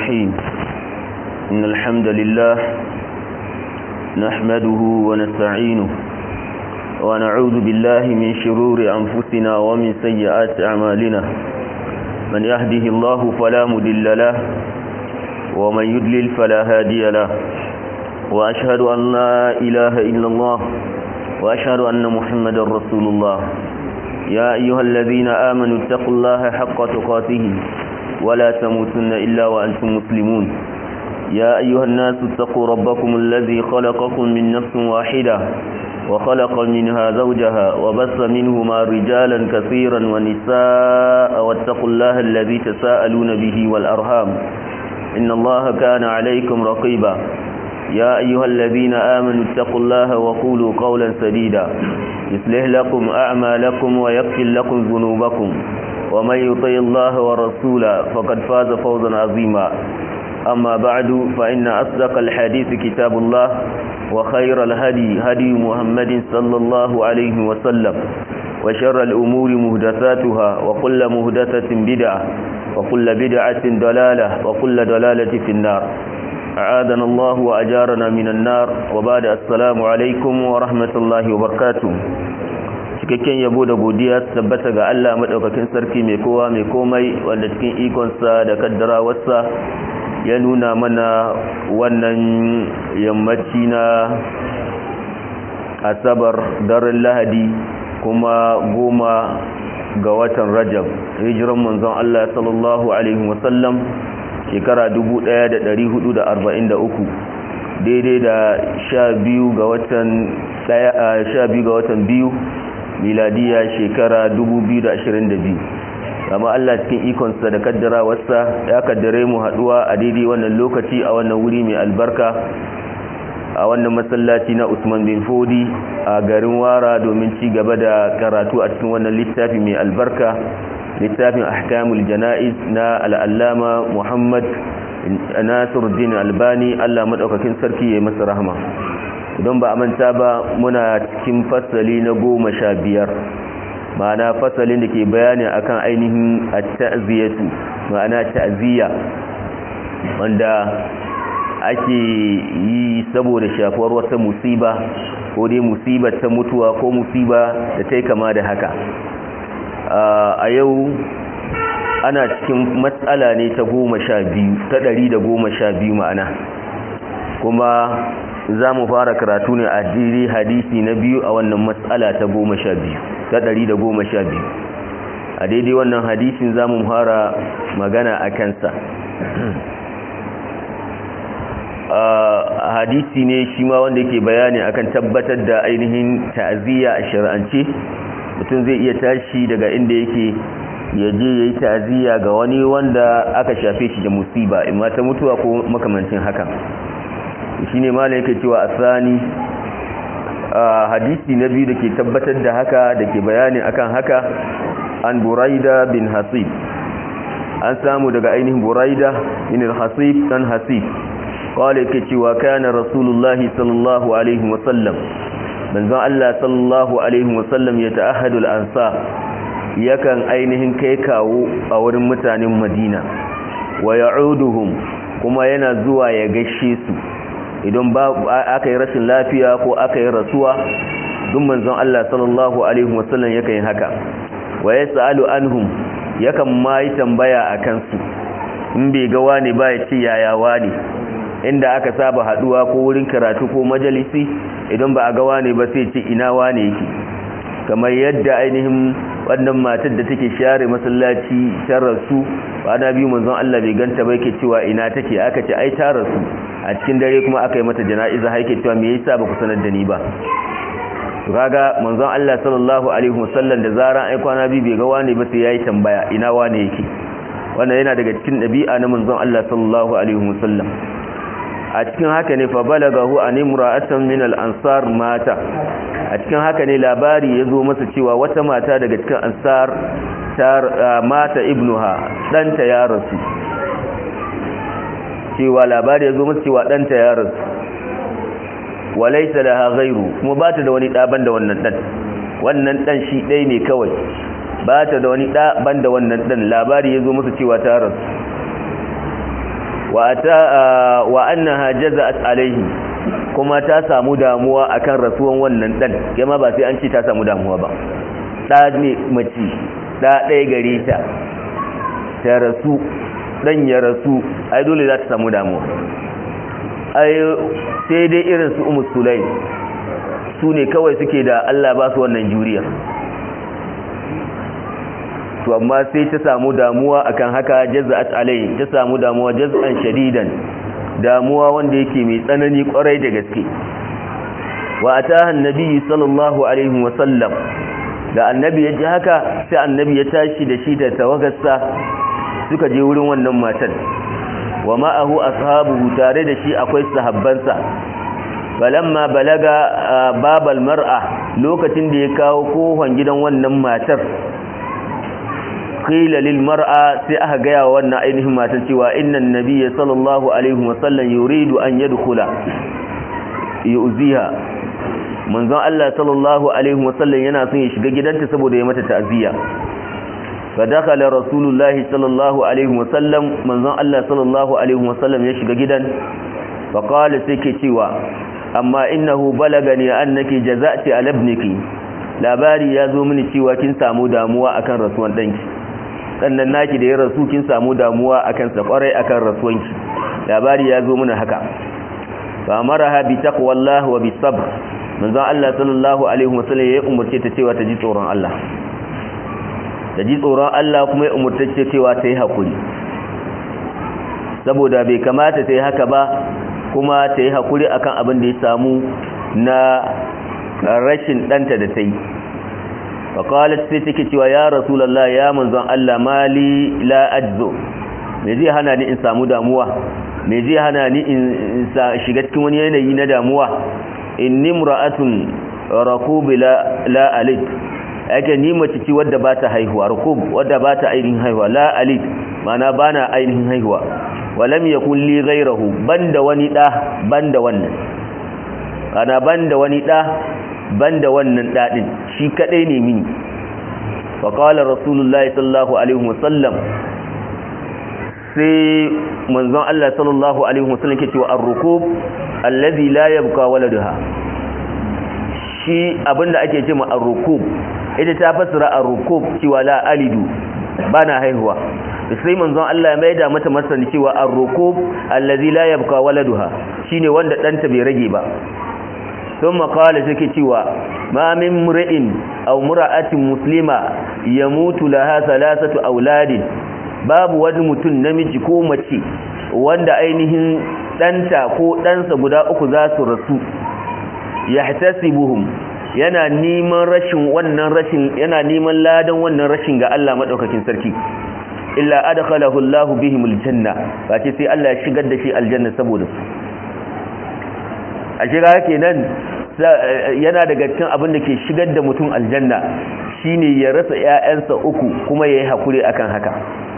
الرحيم إن الحمد لله نحمده ونستعينه ونعوذ بالله من شرور أنفسنا ومن سيئات أعمالنا من يهده الله فلا مدل له ومن يدلل فلا هادي له وأشهد أن لا إله إلا الله وأشهد أن محمد رسول الله يا أيها الذين آمنوا اتقوا الله حق تقاته ولا تموتن إلا وأنتم مسلمون يا أيها الناس اتقوا ربكم الذي خلقكم من نفس واحدة وخلق منها زوجها وبث منهما رجالا كثيرا ونساء واتقوا الله الذي تساءلون به والأرham إن الله كان عليكم رقيبا يا أيها الذين آمنوا اتقوا الله وقولوا قولا سديدا يصلح لكم أعمالكم ويغفر لكم ذنوبكم ومن يطع الله ورسوله فقد فاز فوزا عظيما أما بعد فإن أصدق الحديث كتاب الله وخير الهدي هدي محمد صلى الله عليه وسلم وشر الأمور مهدثاتها وكل مهدثة بدعة وكل بدعة ضلالة وكل ضلالة في النار أعاذنا الله وأجارنا من النار وبعد السلام عليكم ورحمة الله وبركاته cikakken yabo da godiya tabbata ga Allah madaukakin sarki mai kowa mai komai wanda cikin ikonsa da kaddarawarsa ya nuna mana wannan yammaci na asabar daren lahadi kuma goma ga watan rajab hijiran manzon Allah sallallahu alaihi wasallam shekara 1443 daidai da sha biyu ga watan sha biyu ga watan biyu miladiya shekara 2022 kama Allah cikin ikonsa da kaddara wasa ya kaddare mu haduwa a daidai wannan lokaci a wannan wuri mai albarka a wannan masallaci na Usman bin Fodi a garin Wara domin ci gaba da karatu a cikin wannan littafi mai albarka littafin ahkamul jana'iz na al'allama Muhammad Nasiruddin Albani Allah madaukakin sarki ya masa rahama idan ba a manta ba muna cikin fasali na goma sha biyar ma'ana fasalin da ke bayani akan ainihin at-ta'ziyatu ma'ana ta'ziya wanda ake yi saboda shafuwar wata musiba ko dai musibar ta mutuwa ko musiba da ta kama da haka a yau ana cikin matsala ne ta goma sha biyu ta ɗari da goma sha biyu ma'ana kuma za mu fara karatu ne a jiri hadisi na biyu a wannan matsala ta goma sha biyu ta ɗari da goma sha biyu a daidai wannan hadisin za mu fara magana a kansa hadisi ne shi ma wanda ke bayani akan tabbatar da ainihin ta'aziyya a shari'ance mutum zai iya tashi daga inda yake ya je ya yi ta'aziyya ga wani wanda aka shafe shi da musiba imma ta mutuwa ko makamancin haka shi ne ma yake cewa a sani hadisi na biyu da ke tabbatar da haka da ke bayani akan haka an buraida bin hasib an samu daga ainihin buraida bin hasib dan hasib kawai yake cewa kana rasulullahi sallallahu alaihi wasallam manzon Allah sallallahu alaihi wasallam ya ta'ahadu al-ansa yakan ainihin kai kawo a wurin mutanen Madina wa ya'uduhum kuma yana zuwa ya gaishe su idan ba aka yi rashin lafiya ko aka yi rasuwa duk manzon Allah sallallahu alaihi wasallam yakan yi haka wa yasalu anhum yakan ma yi tambaya akan su in bai ga wani ba ya ce yaya wani inda aka saba haduwa ko wurin karatu ko majalisi idan ba a ga wani ba sai ce ina wani yake kamar yadda ainihin wannan matar da take share masallaci ta rasu ba na biyu manzon Allah bai ganta ba yake cewa ina take aka ce ai ta rasu a cikin dare kuma aka yi mata jana'iza har yake cewa me yasa ba ku sanar da ni ba to kaga manzon Allah sallallahu alaihi wasallam da zaran ai kwana biyu bai ga wani ba sai yayi tambaya ina wani yake wannan yana daga cikin dabi'a na manzon Allah sallallahu alaihi wasallam a cikin haka ne fa balagahu an imra'atan min al-ansar mata a cikin haka ne labari ya zo masa cewa wata mata daga cikin ansar ta mata ibnuha danta ya rasu cewa labari ya zo masa cewa danta ya rasu walaysa laha ghayru kuma ba ta da wani daban da wannan dan wannan dan shi dai ne kawai ba ta da wani da banda wannan dan labari ya zo masa cewa ta rasu wa ata wa annaha jaza'at alaihi kuma ta samu damuwa akan rasuwan wannan dan kema ba sai an ce ta samu damuwa ba da ne mace da ɗaya gare ta ta rasu dan ya rasu ai dole za ta samu damuwa ai sai dai irin su umu sulai su ne kawai suke da Allah ba su wannan juriya to amma sai ta samu damuwa akan haka jazza'at alai ta samu damuwa jazzan shadidan damuwa wanda yake mai tsanani kwarai da gaske wa ataha annabi sallallahu alaihi wa sallam da annabi ya ji haka sai annabi ya tashi da shi da tawagarsa suka je wurin wannan matan wa ma'ahu ashabuhu tare da shi akwai sahabbansa falamma balaga babal mar'a lokacin da ya kawo kohon gidan wannan matar qila lil mar'a sai aka gaya wa wannan ainihin matar cewa innan nabiyya sallallahu alaihi wasallam yuridu an yadkhula yuziha manzon Allah sallallahu alaihi wasallam yana son ya shiga gidanta saboda ya mata ta'ziya fa dakhala rasulullahi sallallahu alaihi wasallam manzon Allah sallallahu alaihi wasallam ya shiga gidan fa qala sai ke cewa amma innahu balagani annaki jaza'ti ala ibniki labari ya zo mini cewa kin samu damuwa akan rasuwan danki sannan naki da ya rasu kin samu damuwa akan sa kwarai akan rasuwanki labari ya zo mini haka fa amaraha bi taqwallahi wa bis sabr manzon Allah sallallahu alaihi wasallam ya umurce ta cewa ta ji tsoron Allah ta ji tsoron Allah kuma ya umurce ta cewa ta yi hakuri saboda bai kamata ta yi haka ba kuma ta yi hakuri akan abin da ya samu na rashin ɗanta da ta yi faƙalat sai take cewa ya rasulallah ya manzon Allah mali la ajzo me zai hana ni in samu damuwa me zai hana ni in shiga cikin wani yanayi na damuwa inni mura'atun rakub la la alit yake ni mace ce wadda ba ta haihuwa rakub wadda ba ta ainihin haihuwa la alit mana bana ainihin haihuwa walam yakun li ghayrahu banda wani da banda wannan kana banda wani da banda wannan dadin shi kadai ne mini wa qala rasulullahi sallallahu alaihi wasallam sai manzon Allah sallallahu alaihi wasallam ke cewa ar-rukub allazi la yabqa waladuha shi abinda ake cewa ar-rukub ita ta fasara ar-rukub cewa la alidu bana haihuwa sai manzon Allah ya maida mata masani cewa ar-rukub allazi la yabqa waladuha shine wanda danta bai rage ba thumma qala take cewa ma min mur'in aw mura'atin muslima yamutu laha thalathatu auladin babu wani mutum namiji ko mace wanda ainihin danta ko ɗansa guda uku za su rasu yahtasibuhum yana neman rashin wannan rashin yana neman ladan wannan rashin ga Allah madaukakin sarki illa adkhalahu Allah bihim aljanna bace sai Allah ya shigar da shi aljanna saboda su a shiga kenan yana daga cikin abin da ke shigar da mutum aljanna shine ya rasa ƴaƴansa uku kuma yayi hakuri akan haka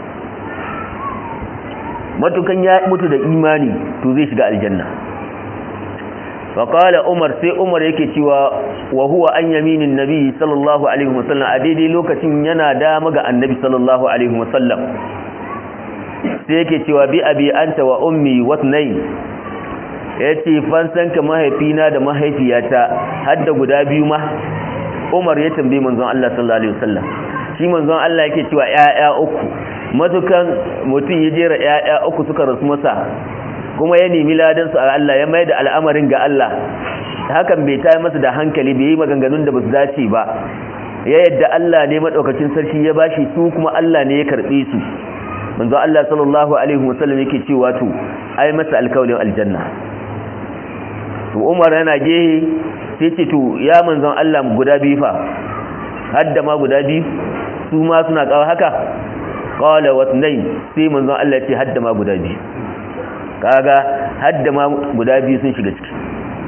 matukan ya mutu da imani to zai shiga aljanna faƙala umar sai umar yake cewa wa huwa an yaminin nabi sallallahu alaihi wasallam a daidai lokacin yana dama ga annabi sallallahu alaihi wasallam sai yake cewa bi abi anta wa ummi wasnai yace fansanka mahaifina da mahaifiyata har da guda biyu ma umar ya tambaye manzon Allah sallallahu alaihi wasallam shi manzon Allah yake cewa ƴaƴa uku matukan mutum ya jera ƴaƴa uku suka rasu masa kuma ya nemi ladan su a Allah ya mai da al'amarin ga Allah hakan bai tayi masa da hankali bai yi maganganun da basu dace ba ya yadda Allah ne madaukakin sarki ya bashi su kuma Allah ne ya karbe su manzo Allah sallallahu alaihi wasallam yake cewa to ai masa alkawlin aljanna to Umar yana gehe sai ce to ya manzon Allah guda biyu fa hadda ma guda biyu su ma suna kawo haka qala wasnayn sai manzon Allah ya ce hadda ma guda biyu kaga hadda ma guda biyu sun shiga ciki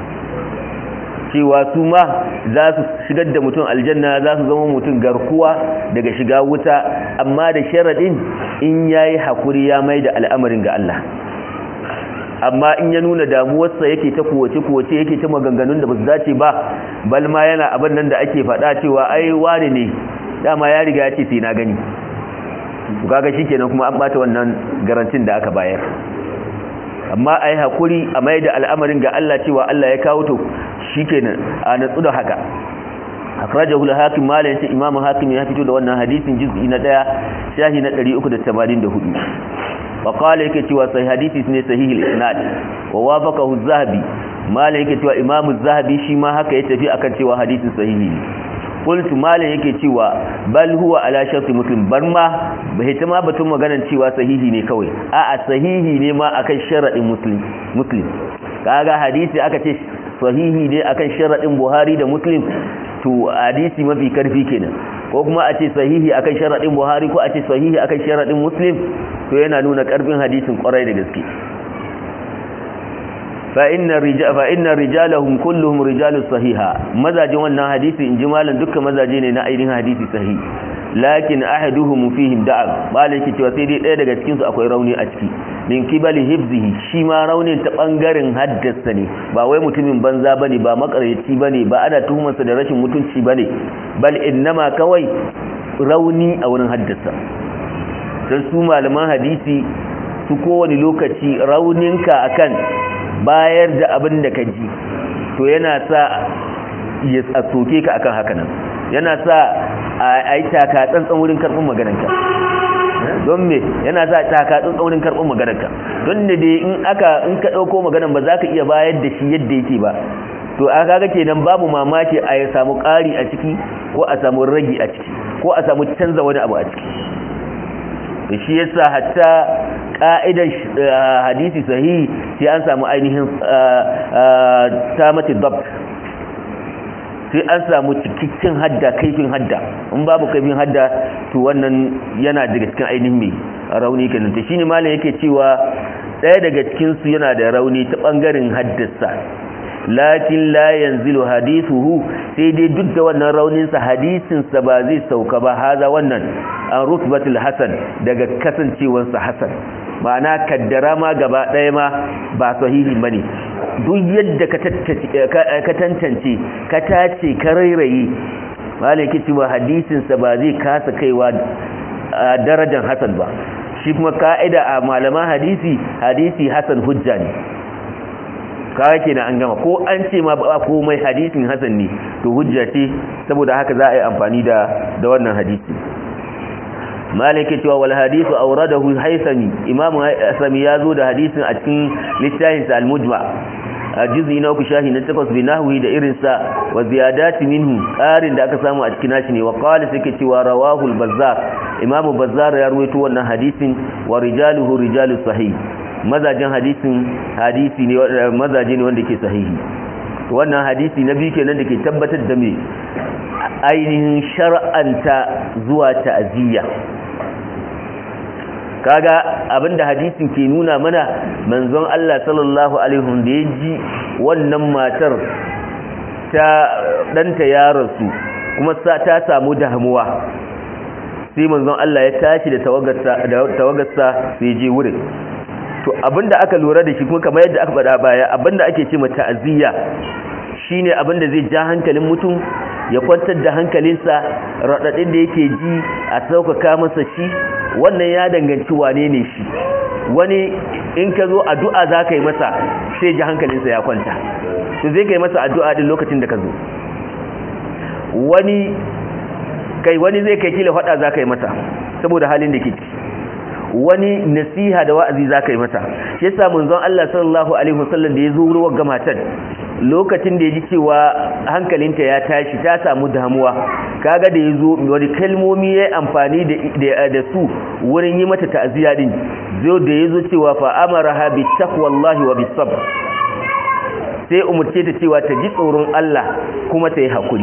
cewa su ma za su shigar da mutum aljanna za su zama mutum garkuwa daga shiga wuta amma da sharaɗin in ya yi haƙuri ya mai da al'amarin ga Allah amma in ya nuna damuwarsa yake ta kuwace-kuwace yake ta maganganun da ba su dace ba balma yana abin nan da ake faɗa cewa ai wani ne dama ya riga ya ce sai na gani kaga shi kenan kuma an ɓata wannan garantin da aka bayar amma ai hakuri a mai da al'amarin ga Allah cewa Allah ya kawo to shikenan a natsu da haka akhrajahu al-hakim mala yace imam hakim ya fito da wannan hadisin juz'i na 1 shahi na 384 wa qala yake cewa sai hadisi ne sahih al-isnad wa wafaqahu az-zahabi mala yake cewa imam az-zahabi shi ma haka ya tafi akan cewa hadisin sahihi ne qultu mala yake cewa bal huwa ala sharti muslim bar ma bai ta ma batun maganar cewa sahihi ne kawai a'a sahihi ne ma akan sharadin muslim muslim kaga hadisi aka ce sahihi ne akan sharadin buhari da muslim to hadisi mafi karfi kenan ko kuma a ce sahihi akan sharadin buhari ko a ce sahihi akan sharadin muslim to yana nuna karfin hadisin kwarai da gaske fa inna rijal fa inna rijalahum kulluhum rijalus sahiha mazajin wannan hadisi in ji malan dukkan mazaje ne na ainihin hadisi sahihi lakin ahaduhum fihim da'ab malaki cewa sai dai ɗaya daga cikin su akwai rauni a ciki min kibali hifzihi shi ma raunin ta bangaren haddasa ne ba wai mutumin banza bane ba makaryaci bane ba ana tuhumarsa da rashin mutunci bane bal innama kawai rauni a wurin haddasa dan su malaman hadisi su kowane lokaci rauninka akan bayar da abin da ka ji to yana sa ya soke ka akan haka nan yana sa a yi taka tsantsan wurin karɓar maganarka don me yana sa taka tsantsan wurin karɓar maganarka don da dai in aka in ka ɗauko maganar ba za ka iya bayar da shi yadda yake ba to a kaga kenan babu mamaki a ya samu ƙari a ciki ko a samu ragi a ciki ko a samu canza wani abu a ciki da shi yasa hatta ka'idar hadisi sahihi sai an samu ainihin tamati dabt sai an samu cikakken hadda kaifin hadda in babu kaifin hadda to wannan yana daga cikin ainihin mai rauni kenan to shine malam yake cewa ɗaya daga cikin su yana da rauni ta bangaren haddasa lakin la yanzilu hadithuhu sai dai duk da wannan raunin sa hadisin sa ba zai sauka ba haza wannan an rutbatul hasan daga kasancewar sa hasan ma'ana kaddara ma gaba ɗaya ma ba sahihi bane duk yadda ka tantance ka tace ka rairaye malaki cewa hadisinsa ba zai kasa kaiwa darajar hasan ba shi kuma ka'ida a malaman hadisi hadisi hasan hujja ne kawai kenan an gama ko an ce ma ba komai hadisin hasan ne to hujja ce saboda haka za a yi amfani da da wannan hadisi malaki cewa wal hadisu awradahu haythami imam haythami yazo da hadisin a cikin littafin sa al-mujma a juz'i na uku shahi na takwas bi nahwi da irin sa wa ziyadati minhu qarin da aka samu a cikin nashi ne wa qala sai cewa rawahu al-bazzar imam bazzar ya ruwaito wannan hadisin wa rijaluhu rijalus sahih mazajin hadisin hadisi ne mazaje ne wanda ke sahihi wannan hadisi na biyu kenan da ke tabbatar da me ainihin shar'anta zuwa ta'aziyya kaga abinda hadisin ke nuna mana manzon Allah sallallahu alaihi wasallam da yaji wannan matar ta danta ya rasu kuma ta samu damuwa sai manzon Allah ya tashi da tawagarsa da tawagarsa sai je wurin to abinda aka lura da shi kuma kamar yadda aka faɗa baya abinda ake ce mata ta'aziyya shine abinda zai ja hankalin mutum ya kwantar da hankalinsa raɗaɗin da yake ji a sauƙaƙa masa shi wannan ya danganci wane ne shi wani in ka zo addu'a za ka yi masa sai ji hankalinsa ya kwanta to zai ka yi masa addu'a din lokacin da ka zo wani kai wani zai kai kila faɗa za ka yi masa saboda halin da ke ciki wani nasiha da wa'azi za ka yi masa shi yasa manzon Allah sallallahu alaihi wasallam da ya zo ruwan gamatan lokacin da ya ji cewa hankalinta ya tashi ta samu damuwa kaga da ya zo wani kalmomi ya amfani da su wurin yi mata ta'aziyya din zo da ya zo cewa fa amaraha bi taqwallahi wa bis sabr sai umurce ta cewa ta ji tsoron Allah kuma ta yi hakuri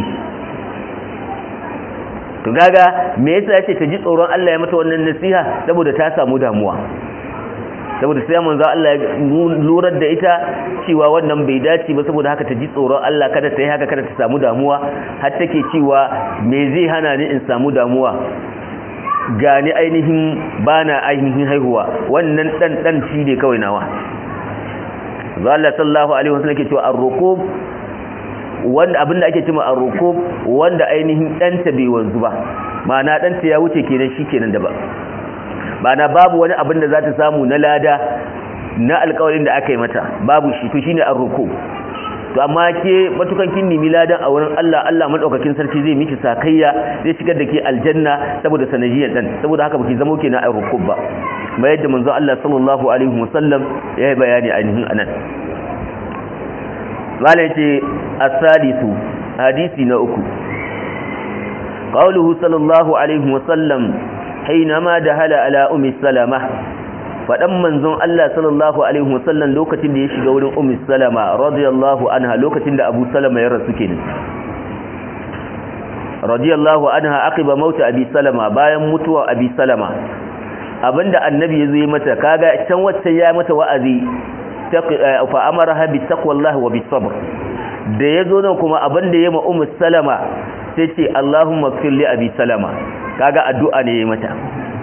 to gaga me yasa yace ta ji tsoron Allah ya mata wannan nasiha saboda ta samu damuwa saboda sai manzo Allah ya lurar da ita cewa wannan bai dace ba saboda haka ta ji tsoron Allah kada ta yi haka kada ta samu damuwa har take cewa me zai hana ni in samu damuwa gani ainihin bana ainihin haihuwa wannan dan dan shi ne kawai nawa Allah sallallahu alaihi wasallam ke cewa ar-rukub wanda abinda ake cewa ar-rukub wanda ainihin danta bai wanzu ba ma'ana danta ya wuce kenan shikenan da ba ma'ana babu wani abin da za ta samu na lada na alƙawarin da aka yi mata babu shi to shine ar-ruku to amma ke matukan kin nemi ladan a wurin Allah Allah madaukakin sarki zai miki sakayya zai shigar da ke aljanna saboda sanadiyar dan saboda haka baki zamo kenan ar-ruku ba mai yadda manzo Allah sallallahu alaihi wasallam ya yi bayani ainihin anan malai ce as-sadisu hadisi na uku qawluhu sallallahu alaihi wasallam حينما دخل على أم السلمة faɗan manzon Allah sallallahu alaihi wasallam lokacin da ya shiga wurin Ummu Salama radiyallahu anha lokacin da Abu Salama ya rasu kenan radiyallahu anha aqiba mauta Abi Salama bayan mutuwa Abi Salama abinda annabi ya zo mata kaga can wacce ya mata wa'azi fa amaraha bi taqwallahi wa bis sabr da yazo nan kuma abinda ya ma Ummu Salama sai ce Allahumma ighfir li Abi Salama kaga addu'a ne ya mata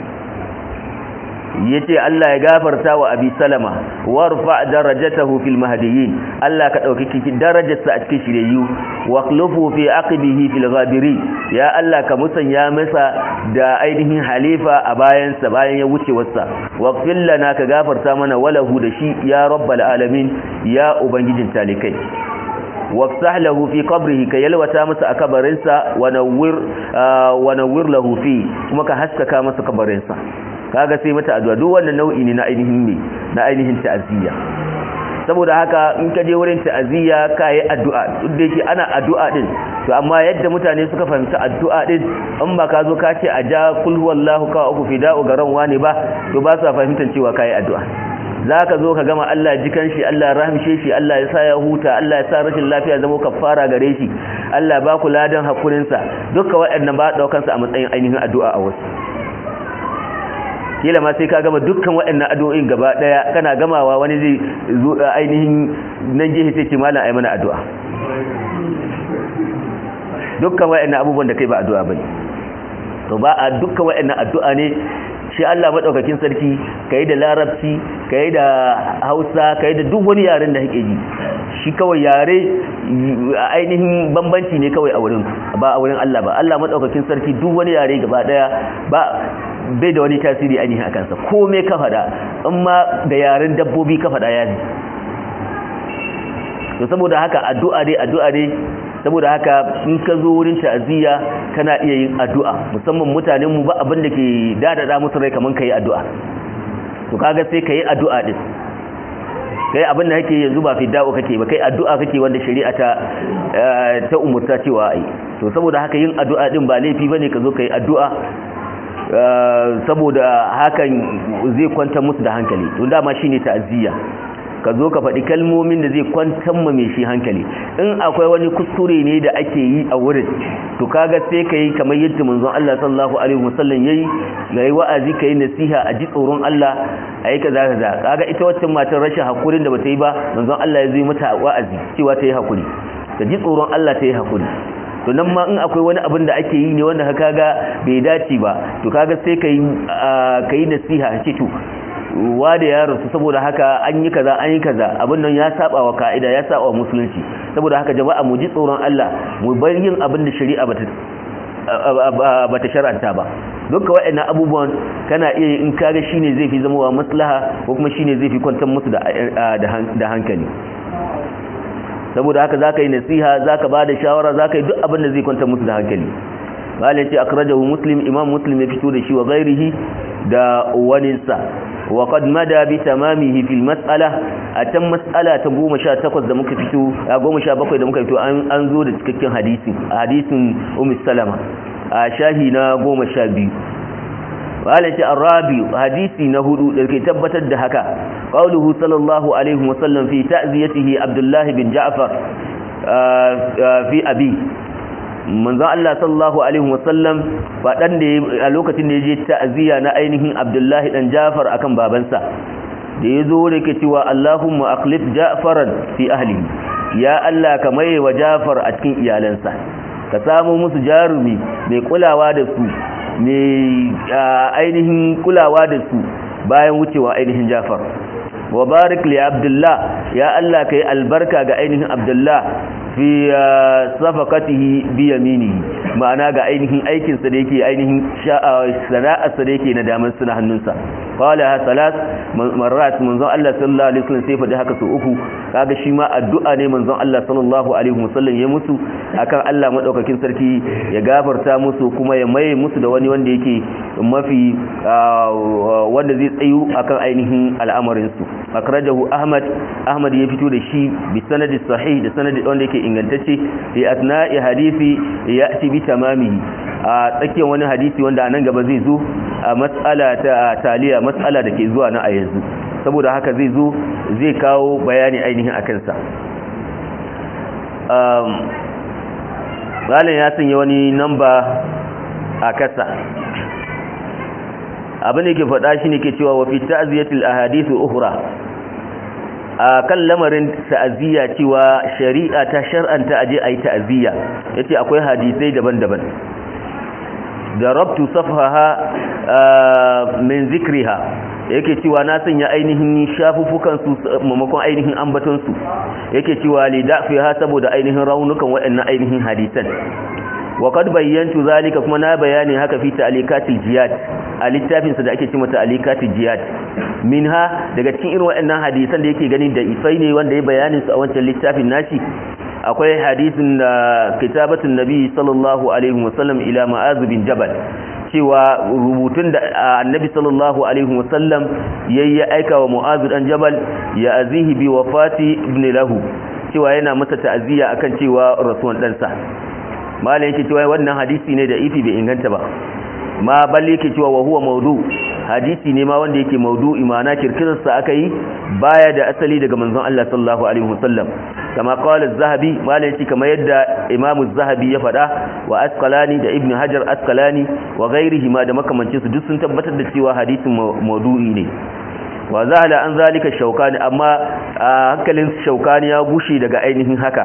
yace Allah ya gafarta wa Abi Salama warfa darajatahu fil mahdiyyin Allah ka dauki kiki darajarsa a cikin shiriyu wa khlufu fi aqibihi fil ghabirin ya Allah ka musanya masa da ainihin halifa a bayansa bayan ya wuce wasa waghfir lana ka gafarta mana walahu da shi ya rabbal alamin ya ubangijin talikai wafsah lahu fi qabrihi ka yalwata masa a kabarinsa wa nawwir wa nawwir lahu fi kuma ka haskaka masa kabarinsa kaga sai mata addu'a duk wannan nau'i ne na ainihin ne na ainihin ta'aziyya saboda haka in ka je wurin ta'aziyya ka yi addu'a duk da yake ana addu'a din to amma yadda mutane suka fahimci addu'a din in ba ka zo ka ce a ja kul huwallahu ka uku fida'u garan wani ba to ba sa fahimtar cewa ka yi addu'a za ka zo ka gama Allah jikan shi Allah rahmishe shi Allah ya sa ya huta Allah ya sa rashin lafiya zama kafara gare shi Allah ba ku ladan hakurinsa duka waɗannan ba ɗaukansa a matsayin ainihin addu'a a wasu kila ma sai ka gama dukkan waɗannan addu'o'in gaba ɗaya kana gamawa wani zai zo ainihin nan jihi sai ce malam ai mana addu'a dukkan waɗannan abubuwan da kai ba addu'a bane to ba a dukkan waɗannan addu'a ne shi Allah madaukakin sarki kai da larabci kai da Hausa kai da duk wani yaren da kake ji shi kawai yare ainihin bambanci ne kawai a wurin ba a wurin Allah ba Allah madaukakin sarki duk wani yare gaba daya ba bai da wani tasiri ainihin akan sa komai ka fada in ma da yaren dabbobi ka fada ya ne to saboda haka addu'a dai addu'a dai saboda haka in ka zo wurin ta'aziyya kana iya yin addu'a musamman mutanen mu ba abin da ke dadada musu rai kaman kai addu'a to kaga sai kai addu'a din kai abin da kake yanzu ba fida'u kake ba kai addu'a kake wanda shari'a ta ta umurta cewa ai to saboda haka yin addu'a din ba laifi bane ka zo kai addu'a saboda hakan zai kwantar musu da hankali to dama shine ta'aziyya ka zo ka faɗi kalmomin da zai kwantar ma mai shi hankali in akwai wani kuskure ne da ake yi a wurin to kaga sai ka yi kamar yadda manzon Allah sallallahu alaihi wasallam yayi ga yi wa'azi ka yi nasiha a ji tsoron Allah a yi kaza kaza kaga ita waccan matar rashin hakurin da bata yi ba manzon Allah ya zo mata wa'azi cewa ta yi hakuri ta ji tsoron Allah ta yi hakuri to nan ma in akwai wani abin da ake yi ne wanda ka kaga bai dace ba to kaga sai ka yi ka yi nasiha ce to wa da yaro su saboda haka an yi kaza an yi kaza abin nan ya saba wa ka'ida ya saba wa musulunci saboda haka jama'a mu ji tsoron Allah mu bar yin abin da shari'a bata bata shar'anta ba dukkan waɗannan abubuwan kana iya in kaga shine zai fi zama wa maslaha ko kuma shine zai fi kwantar musu da da hankali saboda haka zaka yi nasiha zaka bada shawara zaka yi duk abin da zai kwantar musu da hankali malai ce akrajahu muslim imam muslim ya fito da shi wa ghairihi da waninsa wa qad mada bi tamamihi fil mas'ala atan mas'ala ta 18 da muka fito a 17 da muka fito an zo da cikakken hadisi hadisin ummu salama a shahi na 12 walati arabi hadisi na hudu da ke tabbatar da haka qauluhu sallallahu alaihi wasallam fi ta'ziyatihi abdullah bin ja'far fi abi manzon Allah sallallahu alaihi wasallam fadan da a lokacin da yaje ta'ziya na ainihin Abdullahi dan Jafar akan babansa da yazo da yake cewa Allahumma aqlif Ja'faran fi ahlihi ya Allah ka maye wa Jafar a cikin iyalansa ka samu musu jarumi mai kulawa da su mai ainihin kulawa da su bayan wucewa ainihin Jafar wa barik li Abdullah ya Allah kai albarka ga ainihin Abdullah fi safakatihi bi yaminihi ma'ana ga ainihin aikinsa da yake ainihin sana'arsa da yake na damar suna hannunsa qala ha salas marrat manzon Allah sallallahu alaihi wasallam sai faɗi haka su uku kaga shi ma addu'a ne manzon Allah sallallahu alaihi wasallam ya musu akan Allah madaukakin sarki ya gafarta musu kuma ya maye musu da wani wanda yake mafi wanda zai tsayu akan ainihin al'amarin su akrajahu ahmad ahmad ya fito da shi bi sanadi sahih da sanadi wanda yake ingantacce fi asna'i hadisi ya'ti bi tamamihi a tsakiyar wani hadisi wanda anan gaba zai zo a mas'ala ta taliya mas'ala da ke zuwa na a yanzu saboda haka zai zo zai kawo bayani ainihin akan sa um malam ya sanya wani namba a kasa abin da ke faɗa shi ne ke cewa wa fi ta'ziyatil ahadithu ukhra a kan lamarin ta'aziyya cewa shari'a ta shar'anta aje ayi ta'aziyya yace akwai hadisai daban-daban darabtu safhaha min zikriha yake cewa na sanya ainihin shafuffukan su mamakon ainihin ambaton su yake cewa li da'fiha saboda ainihin raunukan waɗannan ainihin hadisan wa qad bayyantu zalika kuma na bayani haka fi ta'alikatil jihad a littafin sa da ake cewa ta'alikatil jihad minha daga cikin irin waɗannan hadisan da yake gani da ifai ne wanda ya bayanin su a wancan littafin nashi akwai hadisin da kitabatun nabi sallallahu alaihi wasallam ila ma'az bin jabal cewa rubutun da annabi sallallahu alaihi wasallam yayi aika wa mu'az dan jabal ya azihi bi wafati ibn lahu cewa yana masa ta'aziyya akan cewa rasuwan ɗansa malam yake cewa wannan hadisi ne da ifi bai inganta ba ma balle yake cewa wa huwa maudu hadisi ne ma wanda yake maudu imana kirkirarsa aka yi baya da asali daga manzon Allah sallallahu alaihi wasallam kama qala az-zahabi malam yake kamar yadda imam az-zahabi ya faɗa wa asqalani da ibnu hajar asqalani wa ghairihi ma da makamancin su duk sun tabbatar da cewa hadisin maudu'i ne wa zahala an zalika shaukani amma hankalin shaukani ya gushe daga ainihin haka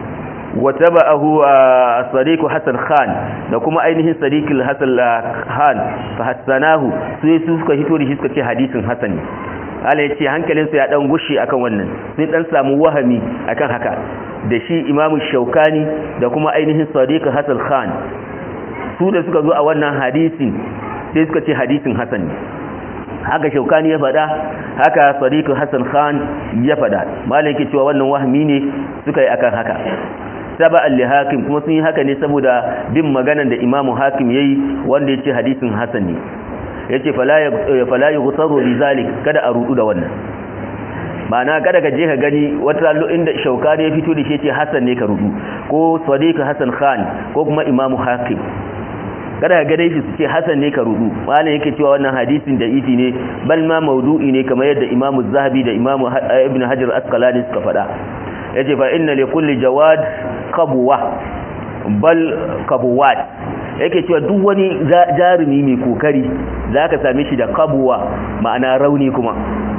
وتبعه صديق حسن خان da kuma ainihin sadiqul hasan khan fa hasanahu sai su suka hito da shi suka ce hadisin hasani Allah ya ce hankalinsa ya dan gushi akan wannan sai dan samu wahami akan haka da shi imamu shaukani da kuma ainihin sadiq hasan khan su da suka zo a wannan hadisin sai suka ce hadisin hasani haka shaukani ya faɗa haka sadiq hasan khan ya faɗa malam yake cewa wannan wahami ne suka yi akan haka saba'an li hakim kuma sun yi haka ne saboda bin maganan da imamu hakim yayi wanda yace hadisin hasan ne yace fala fala yughtaru li zalik kada a rudu da wannan ma'ana kada ka je ka gani wata lallo inda shaukani ya fito da shi yace hasan ne ka rudu ko sadiq hasan khan ko kuma imamu hakim kada ka gane shi su ce hasan ne ka rudu malam yake cewa wannan hadisin da ifi ne bal ma maudu'i ne kamar yadda imamu zahabi da imamu ibn hajar asqalani suka faɗa yace fa inna li kulli jawad qabwa bal qabwat yake cewa duk wani jarumi mai kokari zaka same shi da qabwa ma'ana rauni kuma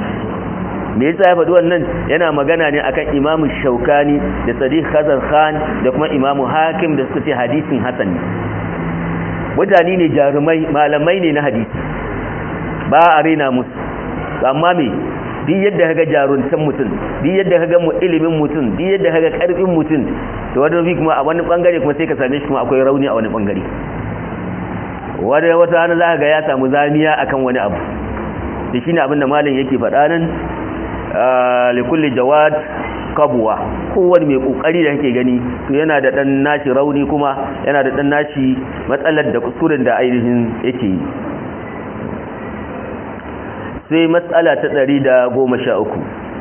me yasa ya faɗi wannan yana magana ne akan Imam Shaukani da Sadiq Hasan Khan da kuma Imam Hakim da suka ce hadisin hasan ne mutane ne jarumai malamai ne na hadisi ba a rena musu amma me duk yadda kaga jaruntan mutum duk yadda kaga mu ilimin mutum duk yadda kaga karfin mutum to wani bi kuma a wani bangare kuma sai ka same shi kuma akwai rauni a wani bangare wani wata rana za ga ya samu zamiya akan wani abu da shine abin da malam yake faɗa nan li kulli jawad kabuwa kowane mai kokari da kake gani to yana da dan nashi rauni kuma yana da dan nashi matsalar da kuskuren da ainihin yake yi sai matsala ta ɗari da goma sha uku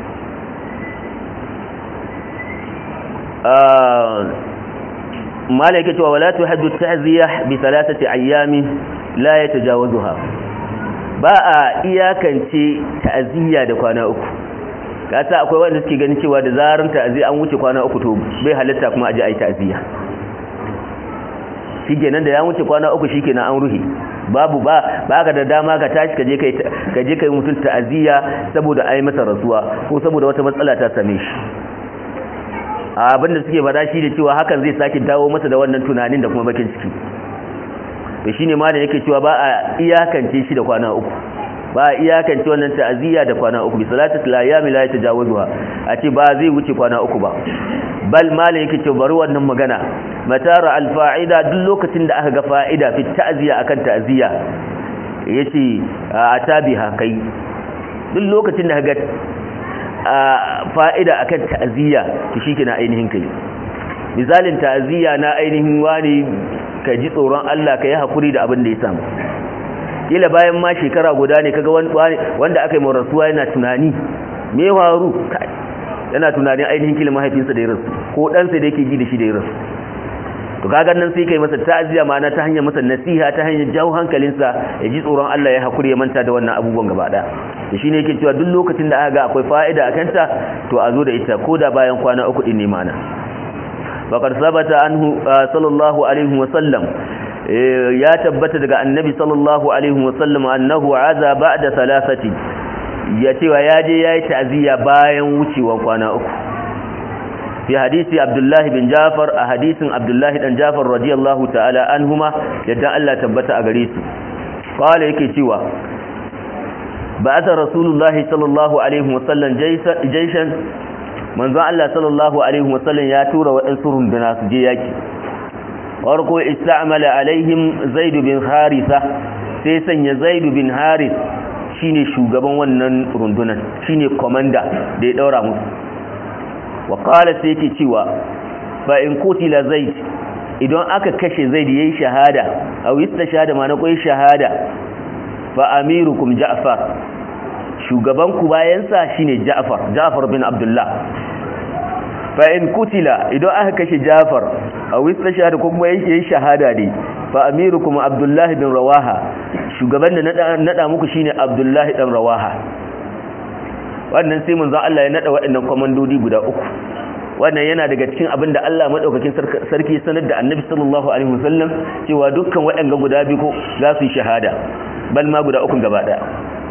mala yake cewa wala tuhaddu ta'ziya bi thalathati ayyami la yatajawazuha ba a iyakance ta'ziya da kwana uku kasa akwai wanda suke ganin cewa da zarar ta'ziya an wuce kwana uku to bai halitta kuma aje ai ta'ziya shikenan da ya wuce kwana uku shikenan an ruhi babu ba ba ka da dama ka tashi ka je kai ka je kai mutun ta'aziyya saboda ai masa rasuwa ko saboda wata matsala ta same shi abin da suke faɗa shi da cewa hakan zai sake dawo masa da wannan tunanin da kuma bakin ciki to shine ma da yake cewa ba a iyakance shi da kwana uku ba a iyakance wannan ta'aziyya da kwana uku bi salatu layami la yatajawazuha a ce ba zai wuce kwana uku ba bal malin yake ce bari wannan magana matara alfa'ida duk lokacin da aka ga fa'ida fi ta'ziya akan ta'ziya yace a tabiha kai duk lokacin da aka ga fa'ida akan ta'ziya to shikenan ainihin kai misalin ta'ziya na ainihin wani ka ji tsoron Allah ka yi hakuri da abin da ya samu kila bayan ma shekara guda ne kaga wanda aka yi rasuwa yana tunani me faru yana tunanin ainihin kila mahaifinsa da ya rasu ko ɗansa da yake ji da shi da ya rasu to kaga nan sai kai masa ta'aziya ma'ana ta hanyar masa nasiha ta hanyar jawo hankalinsa ya ji tsoron Allah ya hakuri ya manta da wannan abubuwan gaba ɗaya to shine yake cewa duk lokacin da aka ga akwai fa'ida a kanta to a zo da ita ko da bayan kwana uku din ne ma'ana faqad sabata anhu sallallahu alaihi wa sallam ya tabbata daga annabi sallallahu alaihi wa sallam annahu aza ba'da thalathati ya cewa ya je ya yi ta'aziyya bayan wucewa kwana uku fi hadisi abdullahi bin jafar a hadisin abdullahi dan jafar radiyallahu ta'ala anhuma yadda Allah tabbata a gare su qala yake cewa ba'atha rasulullahi sallallahu alaihi wasallam jayshan manzo Allah sallallahu alaihi wasallam ya tura waɗansu runduna su je yaki farko ista'mala alaihim zaid bin haritha sai sanya zaid bin harith shine shugaban wannan rundunan shine komanda da ya daura musu wa qala sai yake cewa fa in kutila zaid idan aka kashe zaid yayi shahada aw shahada ma na koyi shahada fa amirukum ja'far shugaban ku bayan sa shine ja'far ja'far bin abdullah fa in kutila idan aka kashe ja'far aw shahada ko kuma yayi shahada ne fa amirukum abdullah bin rawaha shugaban da nada muku shine Abdullahi dan Rawaha wannan sai mun Allah ya nada waɗannan komandodi guda uku wannan yana daga cikin abin da Allah madaukakin sarki sanar da Annabi sallallahu alaihi wasallam cewa dukkan waɗanga guda biyu ko za su yi shahada bal ma guda uku gaba daya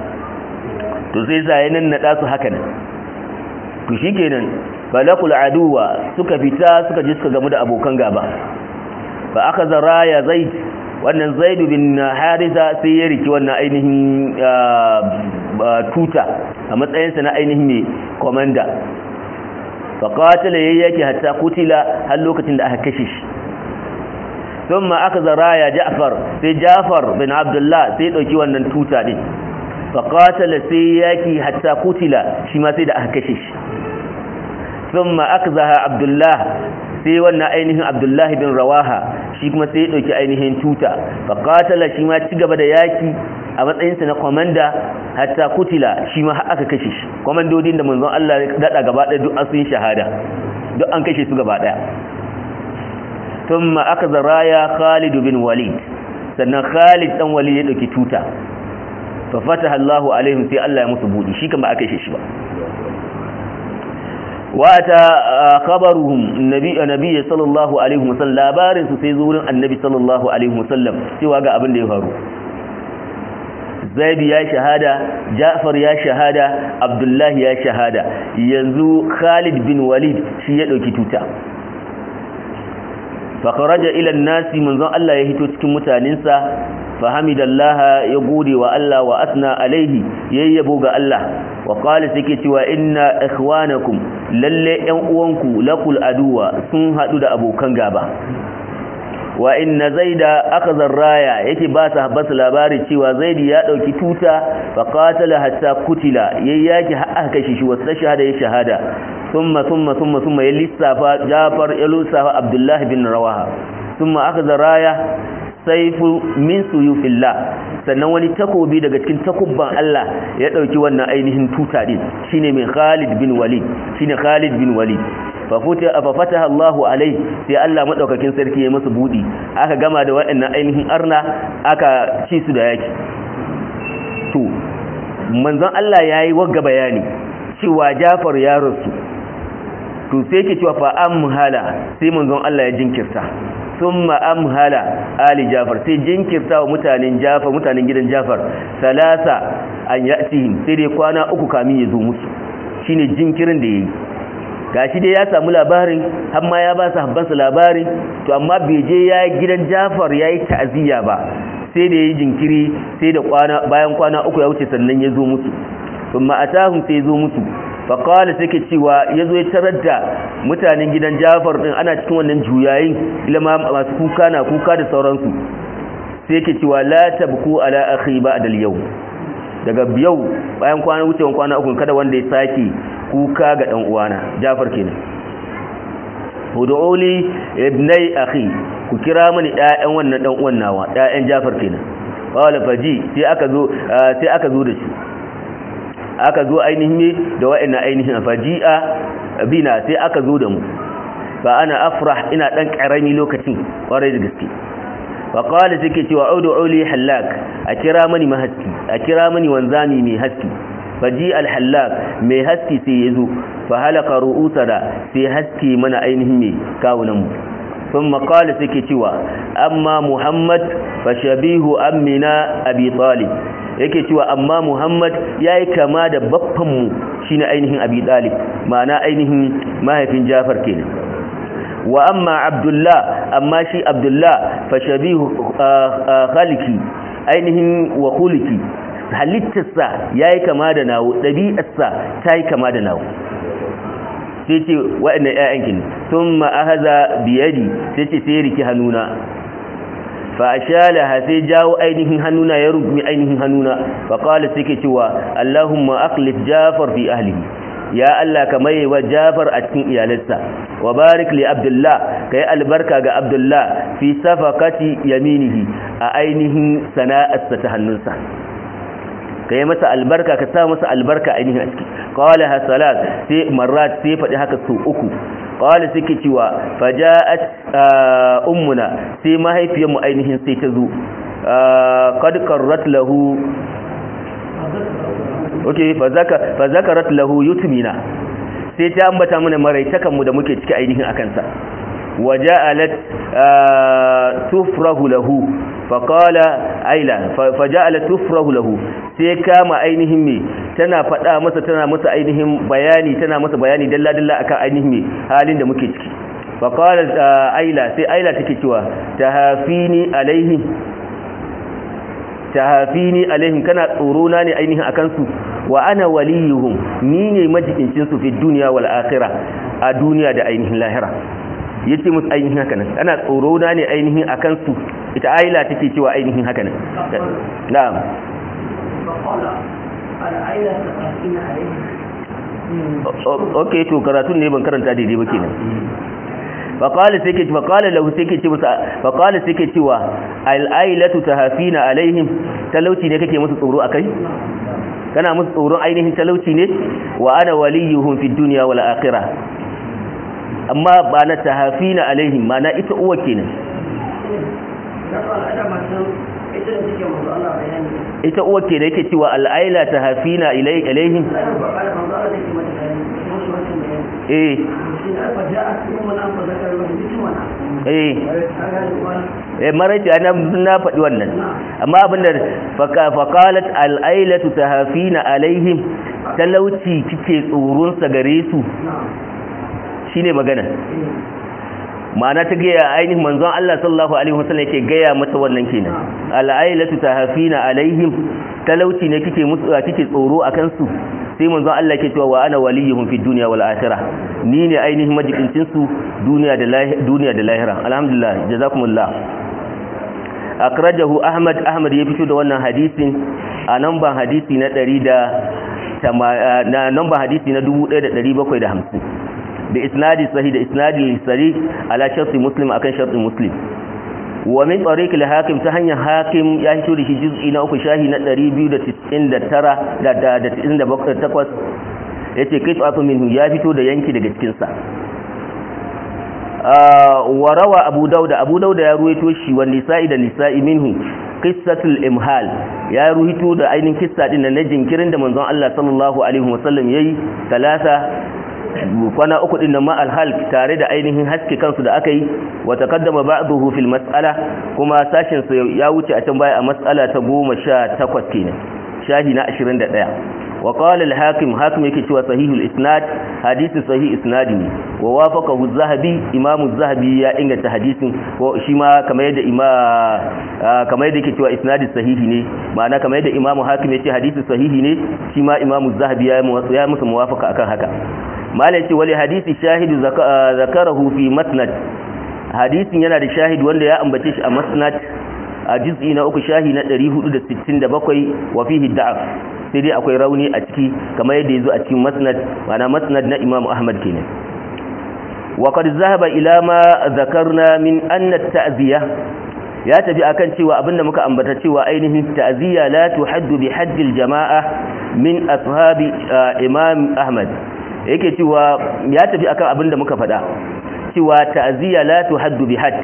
to sai sai nan nada su haka nan to shikenan balaqul aduwa suka fita suka je suka gamu da abokan gaba fa akaza raya zaid wannan zaidu bin harisa sai ya riki wannan ainihin tuta a matsayinsa na ainihin mai komanda faƙatila ya yake hatta kutila har lokacin da aka kashe shi sun ma aka zaraya ja'far sai ja'far bin abdullah sai ɗauki wannan tuta ɗin faƙatila sai yaki hatta kutila shi ma sai da aka kashe shi sun ma aka zaha abdullah sai wannan ainihin abdullahi bin rawaha shi kuma sai ya ɗauki ainihin tuta faƙatala shi ma ci gaba da yaki a matsayinsa na kwamanda hatta kutila shi ma aka kashe shi kwamandodin da manzon Allah ya daɗa gaba ɗaya duk an sun shahada duk an kashe su gaba ɗaya tun ma aka zaraya khalid bin walid sannan khalid ɗan walid ya ɗauki tuta fa fataha Allahu alaihim sai Allah ya musu buɗi shi kan ba aka kashe shi ba wata khabaruhum nabi nabi sallallahu alaihi wasallam labarin su sai zurin annabi sallallahu alaihi wasallam cewa ga abin da ya faru zaid ya shahada ja'far ya shahada abdullahi ya shahada yanzu khalid bin walid shi ya dauki tuta fa kharaja ila an-nasi manzon Allah ya hito cikin mutanensa fa hamidallaha ya gode wa Allah wa asna alaihi yayyabo ga Allah wa qala sike cewa inna ikhwanakum lalle ƴan uwanku lakul aduwa sun hadu da abokan gaba wa inna zaida akazar raya yake ba ta habbasu labari cewa zaidi ya dauki tuta fa qatala hatta kutila yayyaki har aka kashe shi wasu shahada ya shahada thumma thumma thumma thumma ya lissafa Jafar ya lissafa Abdullah bin Rawaha thumma akazar raya saifu min suyufillah sannan wani takobi daga cikin takubban Allah ya dauki wannan ainihin tuta din shine mai Khalid bin Walid shine Khalid bin Walid fa fataha Allahu alai sai Allah madaukakin sarki ya masa budi aka gama da waɗannan ainihin arna aka ci su da yaki to manzon Allah yayi wagga bayani cewa Jafar ya rasu to sai yake cewa fa amhala sai manzon Allah ya jinkirta thumma amhala ali Jafar sai jinkirta wa mutanen Jafar mutanen gidan Jafar salasa an yatihim sai dai kwana uku kamin ya zo musu shine jinkirin da yayi gashi dai ya samu labarin har ma ya ba su habbansa labarin to amma bai je ya gidan Jafar yayi ta'aziyya ba sai da yayi jinkiri sai da kwana bayan kwana uku ya wuce sannan ya zo musu thumma atahum sai zo musu faƙali suke cewa ya zo ya tarar da mutanen gidan jafar ɗin ana cikin wannan juyayin ilama masu kuka na kuka da sauransu sai ke cewa la tabku ala akhi ba'da al-yawm daga yau bayan kwana wucewan kwana uku kada wanda ya sake kuka ga dan uwana jafar kenan hudu'uli ibnai akhi ku kira mani ɗayan wannan dan uwan nawa ɗayan jafar kenan wala faji sai aka zo sai aka zo da shi aka zo ainihin ne da wa'annan ainihin faji'a bina sai aka zo da mu fa ana afrah ina dan karami lokacin kwarai da gaske fa qala take cewa audu uli halak a kira mani mahaski a kira mani wanzami mai haski faji al halak mai haski sai yazo fa halaka ru'usana sai haski mana ainihin ne kawunan mu ثم قال سكي cewa amma muhammad fa shabihu ammina abi talib yake cewa amma Muhammad yayi kama da baffanmu shine ainihin Abi Talib ma'ana ainihin mahaifin Jafar kenan wa amma Abdullah amma shi Abdullah fa shabihu khaliki ainihin wa khuliki halittarsa yayi kama da nawo dabi'arsa tayi kama da nawo sai ce wa'annan ƴaƴan kin thumma ahaza biyadi sai ce sai riki hannuna fa ashalaha sai jawo ainihin hannuna ya rugumi ainihin hannuna fa qala sai cewa Allahumma aqlif Jafar fi ahlihi ya Allah ka mai wa Jafar a cikin iyalansa wa barik li Abdullah kai albarka ga Abdullah fi safaqati yaminihi a ainihin sana'arsa ta hannunsa kai masa albarka ka sa masa albarka ainihin a ciki qala hasalat sai marrat sai faɗi haka su uku qala suke cewa faja'at ummuna sai mahaifiyarmu ainihin sai ta zo qad qarrat lahu okay fa zakarat lahu yutmina sai ta ambata mana maraitakan mu da muke ciki ainihin akan sa waja'alat tufrahu lahu faqala aila faja'alat tufrahu lahu sai kama ainihin me tana faɗa masa tana masa ainihin bayani tana masa bayani dalla dalla akan ainihin me halin da muke ciki faqala aila sai aila take cewa tahafini alaihim tahafini alaihim kana tsoro na ne ainihin akan su wa ana waliyuhum ni ne majikincin su fi dunya wal akhirah a duniya da ainihin lahira yace musu ainihin haka nan ana tsoro na ne ainihin akan su ita aila take cewa ainihin haka nan na'am ok to karatun ne ban karanta daidai ba kenan faƙali sai ke faƙali lahu sai ke ce musa faƙali sai ke cewa al'ailatu tahafina alaihim talauci ne kake musu tsoro akai kana musu tsoron ainihin talauci ne wa ana waliyuhum fi dunya wal akhirah amma ba na tahafina alaihim ma na ita uwa kenan ita uwa ke da yake cewa al'aila ta hafina ilaihim eh eh eh maraiti ana na faɗi wannan amma abinda faqalat al'ailatu tahafina alaihim talauci kike tsoron sa gare su shine magana ma'ana ta gaya ainihin manzon Allah sallallahu alaihi wasallam yake gaya mata wannan kenan al'ailatu tahafina alaihim talauci ne kike musu kike tsoro akan su sai manzon Allah yake cewa wa ana waliyuhum fi dunya wal akhirah ni ne ainihin majikincin su duniya da duniya da lahira alhamdulillah jazakumullah akrajahu ahmad ahmad ya fito da wannan hadisin a namban hadisi na 100 da na namban hadisi na 1750 da isnadi sahih da isnadi sahih ala sharti muslim akan sharti muslim wa min tariq al-hakim ta hanyar hakim ya hito da shi juz'i na uku shahi na 299 da da 98 yace qit'atu minhu ya fito da yanki daga cikin sa wa rawa abu dauda abu dauda ya ruwaito shi wa nisa'i da nisa'i minhu qissatul imhal ya ruwaito da ainihin kissa din na jinkirin da manzon Allah sallallahu alaihi wasallam yayi talata kwana uku din nan ma alhal tare da ainihin haske kansu da aka yi wa taqaddama ba'dahu fil mas'ala kuma sashin sa ya wuce a can baya a mas'ala ta 18 kenan shahi na 21 wa qala al-hakim hakim yake cewa sahihul isnad hadisi sahih isnadi ne wa wafaqahu az-zahabi imam az-zahabi ya inganta hadisin ko shi ma kamar yadda ima kamar yadda yake cewa isnadi sahihi ne ma'ana kamar yadda imam hakim yace hadisi sahihi ne shi ma imam az-zahabi ya ya musu muwafaqa akan haka malai ce wali hadisi shahidu zakarahu fi masnad hadisin yana da shahid wanda ya ambace shi a masnad a juz'i na uku shahi na 467 wa fihi da'af sai dai akwai rauni a ciki kamar yadda yazo a cikin masnad ma'ana masnad na Imam Ahmad kenan wa qad zahaba ila ma zakarna min anna at-ta'ziya ya tafi akan cewa abinda muka ambata cewa ainihin ta'ziya la tuhaddu bi haddil jama'a min ashabi Imam Ahmad yake cewa ya tafi akan abinda muka faɗa cewa ta'ziya la tuhaddu bi hadd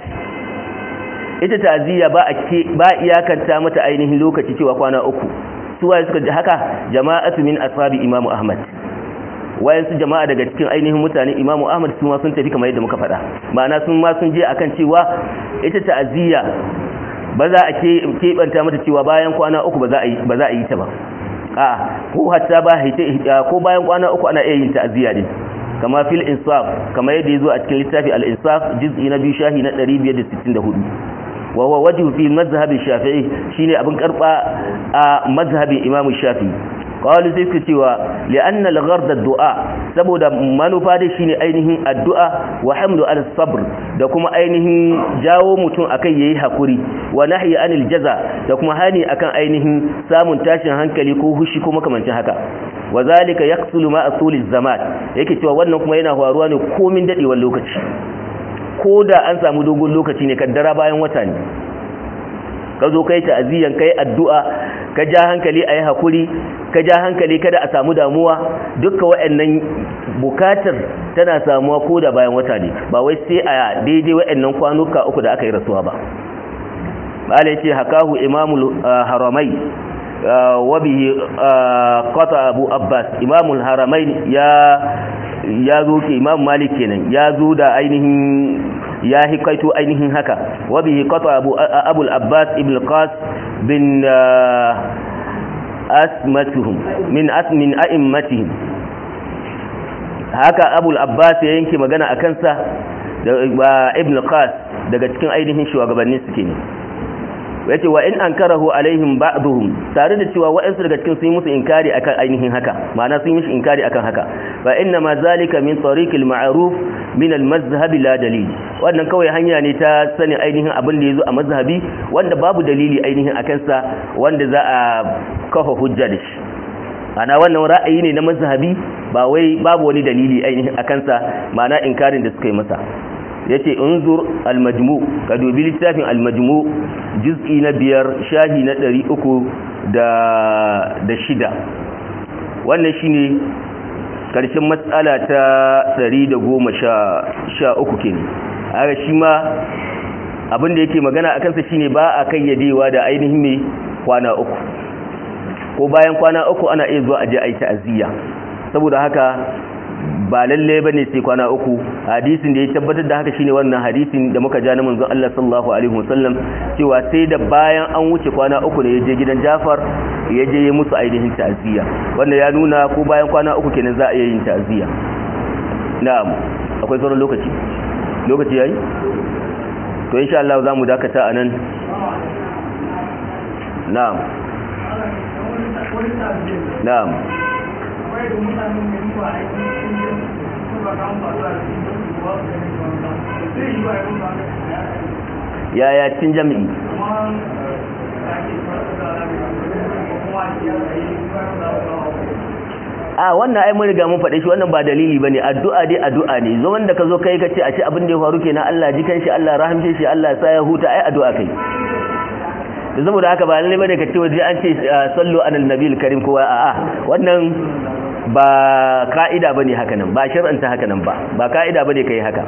ita ta'ziya ba a ke ba iyakanta mata ainihin lokaci cewa kwana uku suwaye suka ji haka jama'atu min ashabi imamu ahmad wayan su jama'a daga cikin ainihin mutane imamu ahmad su ma sun tafi kamar yadda muka faɗa ma'ana sun ma sun je akan cewa ita ta'ziya ba za a keɓanta mata cewa bayan kwana uku ba za a yi ba za a yi ta ba a ko hatta ba ko bayan kwana uku ana iya yin ta'ziya din kama fil insaf kama yadda yazo a cikin littafi al insaf juz'i na biyu shahi na 564 wa huwa wajhu fi mazhab shafi'i shine abin karba a mazhabin imam shafi'i qalu sai suka cewa li'anna al-ghard ad-du'a saboda manufa da shine ainihin addu'a wa hamdu al-sabr da kuma ainihin jawo mutum akai yayi hakuri wa nahyi anil jaza da kuma hani akan ainihin samun tashin hankali ko hushi ko makamancin haka wa zalika yaqsulu ma asuliz zaman yake cewa wannan kuma yana faruwa ne komin dadewar lokaci ko da an samu dogon lokaci ne kaddara bayan wata ne ka zo kai ta'aziyan kai addu'a ka ja hankali ayi hakuri ka ja hankali kada a samu damuwa dukkan waɗannan bukatar tana samuwa ko da bayan wata ne ba wai sai a daidai waɗannan kwanuka uku da aka yi rasuwa ba bala ce hakahu imamul haramai wabihi qata abu abbas imamul haramain ya ya zo ke imam malik kenan ya zo da ainihin ya hikaito ainihin haka wabihi qata abu abul abbas ibn qas bin asmatuhum min asmin a'immatihim haka abul abbas ya yanke magana akan sa da ibn qas daga cikin ainihin shugabannin su kenan yace wa in ankarahu alaihim ba'dhum tare da cewa wa'ansu daga cikin sun yi musu inkari akan ainihin haka ma'ana sun yi mishi inkari akan haka fa inna ma zalika min tariqil ma'ruf min al-mazhab la dalil wannan kawai hanya ne ta sani ainihin abin da yazo a mazhabi wanda babu dalili ainihin akan sa wanda za a kafa hujja da shi ana wannan ra'ayi ne na mazhabi ba wai babu wani dalili ainihin akan sa ma'ana inkarin da suka yi masa yace unzur al-majmu ka dubi littafin al-majmu juz'i na biyar shahi na ɗari uku da shida wannan shine karshen matsala ta ɗari da goma sha uku kenan haka shi ma abinda yake magana a kansa shine ba a kayyadewa da ainihin mai kwana uku ko bayan kwana uku ana iya zuwa aje a yi ta'aziyya saboda haka ba lalle ba ne sai kwana uku hadisin da ya tabbatar da haka shine wannan hadisin da muka ja na manzon Allah sallallahu alaihi wasallam cewa sai da bayan an wuce kwana uku ne ya je gidan Jafar ya je ya musu ainihin ta'aziyya wanda ya nuna ko bayan kwana uku kenan za a iya yin ta'aziyya na'am akwai sauran lokaci lokaci yayi to insha Allah za mu dakata anan na'am na'am yaya cin jami'i a wannan ai mun riga mun faɗe shi wannan ba dalili bane addu'a dai addu'a ne zo wanda ka zo kai ka ce a ce abin da ya faru kenan Allah ji kanshi Allah rahamshe shi Allah sa ya huta ai addu'a kai da saboda haka ba lalle bane ka ce waje an ce sallu alal nabiyil karim kowa a'a wannan ba ka'ida bane haka nan ba shar'anta haka nan ba ba ka'ida bane kai haka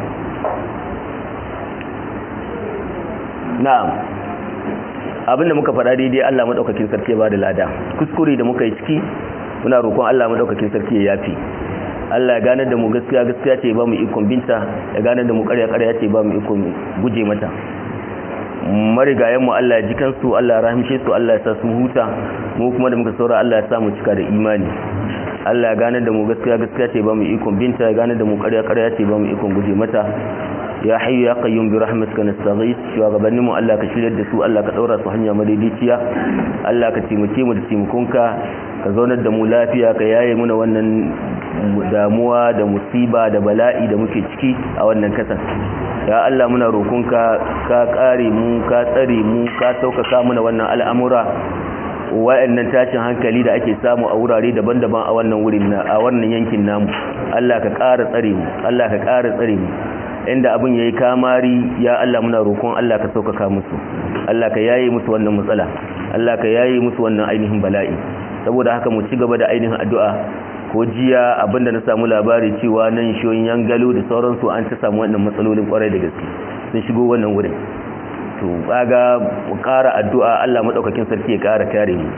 na'am abinda muka faɗa daidai Allah madaukakin sarki ba da lada kuskure da muka yi ciki muna roƙon Allah madaukakin sarki ya yafi Allah ya ganar da mu gaskiya gaskiya ce ba mu ikon binta ya ganar da mu ƙarya ƙarya ce ba mu ikon guje mata marigayen mu Allah ya ji kansu Allah ya rahmishe su Allah ya sa su huta mu kuma da muka saura Allah ya sa mu cika da imani Allah ya gane da mu gaskiya gaskiya ce ba mu ikon binta ya gane da mu ƙarya ƙarya ce ba mu ikon guje mata ya hayyu ya qayyum bi rahmatika nastaghith shugabannin mu Allah ka shiryar da su Allah ka daura su hanya madaidaiciya Allah ka taimake mu da taimakonka ka zaunar da mu lafiya ka yaye muna wannan damuwa da musiba da bala'i da muke ciki a wannan kasan ya Allah muna roƙonka ka kare mu ka tsare mu ka saukaka muna wannan al'amura wa'annan tashin hankali da ake samu a wurare daban-daban a wannan wurin a wannan yankin namu Allah ka ƙara tsare mu Allah ka ƙara tsare mu inda abin yayi kamari ya Allah muna roƙon Allah ka saukaka musu Allah ka yaye musu wannan matsala Allah ka yaye musu wannan ainihin bala'i saboda haka mu ci gaba da ainihin addu'a ko jiya abinda na samu labari cewa nan shoyin yangalo da sauransu an ta samu wannan matsalolin kwarai da gaske sun shigo wannan wurin to kaga mu ƙara addu'a Allah madaukakin sarki ya ƙara kare mu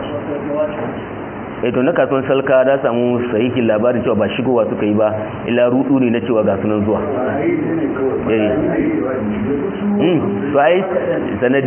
eh to na kasuwan salka da samu sahihin labarin cewa ba shigowa suka yi ba illa rudu ne na cewa ga sunan zuwa eh mm to ai sanadi